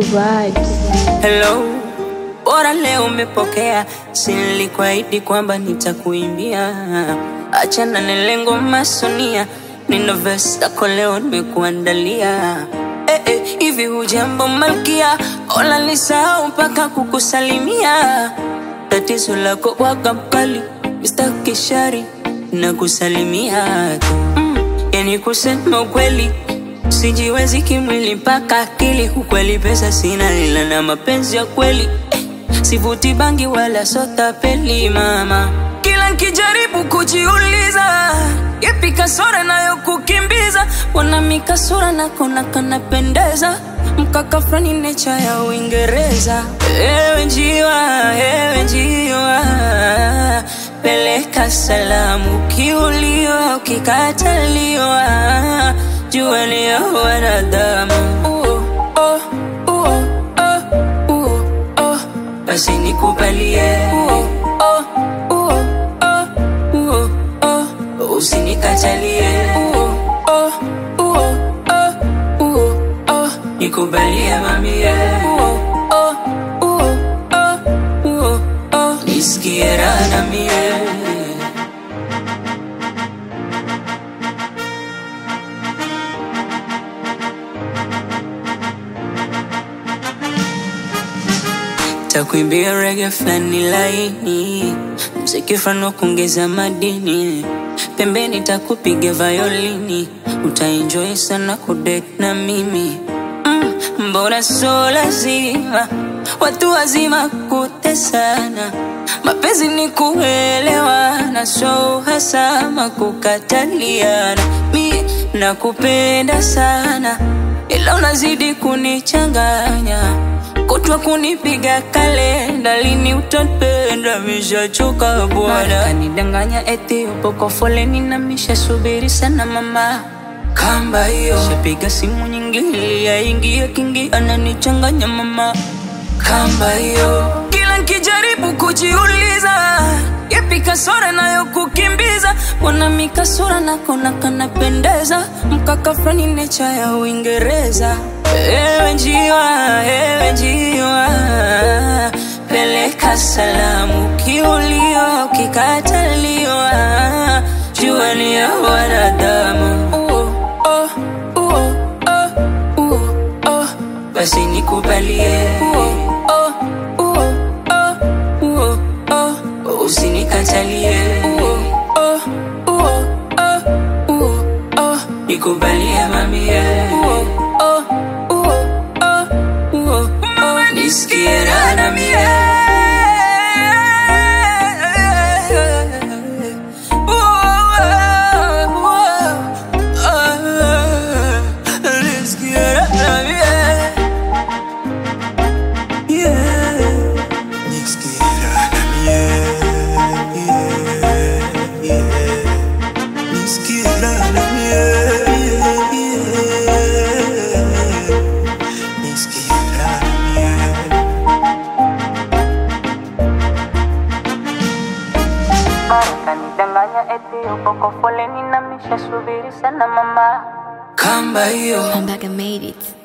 vibes. Hello, bora leo umepokea, si nilikuahidi kwamba nitakuimbia. Achana na lengo masonia, nina verse yako leo nimekuandalia. Eh, eh, hivi hujambo malkia, ola nisahau mpaka kukusalimia. Tatizo lako waga mkali, Mr. Kishari na kusalimia tu mm, yani kusema ukweli sijiwezi kimwili mpaka akili. Ukweli pesa sina, ila na mapenzi ya kweli eh, sivuti bangi wala sota peli mama. Kila nkijaribu kujiuliza yepi kasora nayo kukimbiza, wana mikasura nakona kanapendeza mkaka frani necha ya Uingereza. Ewe njiwa, ewe njiwa, peleka salamu, ukiuliwa ukikataliwa, jua ni ya wanadamu. Uh, oh, uh, oh, uh, oh, basi nikubalie uh, oh, uh, oh, uh, oh, usinikatalie uh, oh, uh, oh, uh, oh, nikubalie mamie uh, oh, uh, oh, uh, oh, nisikie raha na mie takuimbia rege flani laini, mziki flani wa kuongeza madini, pembeni takupiga violini, utaenjoy sana kudate na mimi mm, mbona so lazima watu wazima kutesana, mapenzi ni kuelewana, so hasama kukataliana. Mi nakupenda sana, ila unazidi kunichanganya kutwa kunipiga kalenda, lini utanipenda? Mishachoka bwana, kanidanganya eti upo kwa foleni na mishasubiri sana mama kamba hiyo, shapiga simu nyingi ili yaingie kingi, ananichanganya mama kamba hiyo, kila nkijaribu kujiuliza yepi kasora nayo kukimbiza, wana mikasura nakona kanapendeza, mkaka frani necha ya Uingereza. Ewe njiwa, ewe njiwa, peleka salamu, ukiuliwa ukikataliwa, jua ni ya wanadamu. Uh, oh, uh, oh, uh, oh, basi nikubalie uh, oh, uh, oh, uh, oh, usinikatalie uh, oh, uh, oh, uh, oh, nikubalie mamie uh, oh, uh, oh, uh, oh, nisikie raha na mie Nisikie raha na mie Yeah. kanidanganya eti upo kwa foleni na mishasubiri sana mama kamba hiyo I'm back, I made it.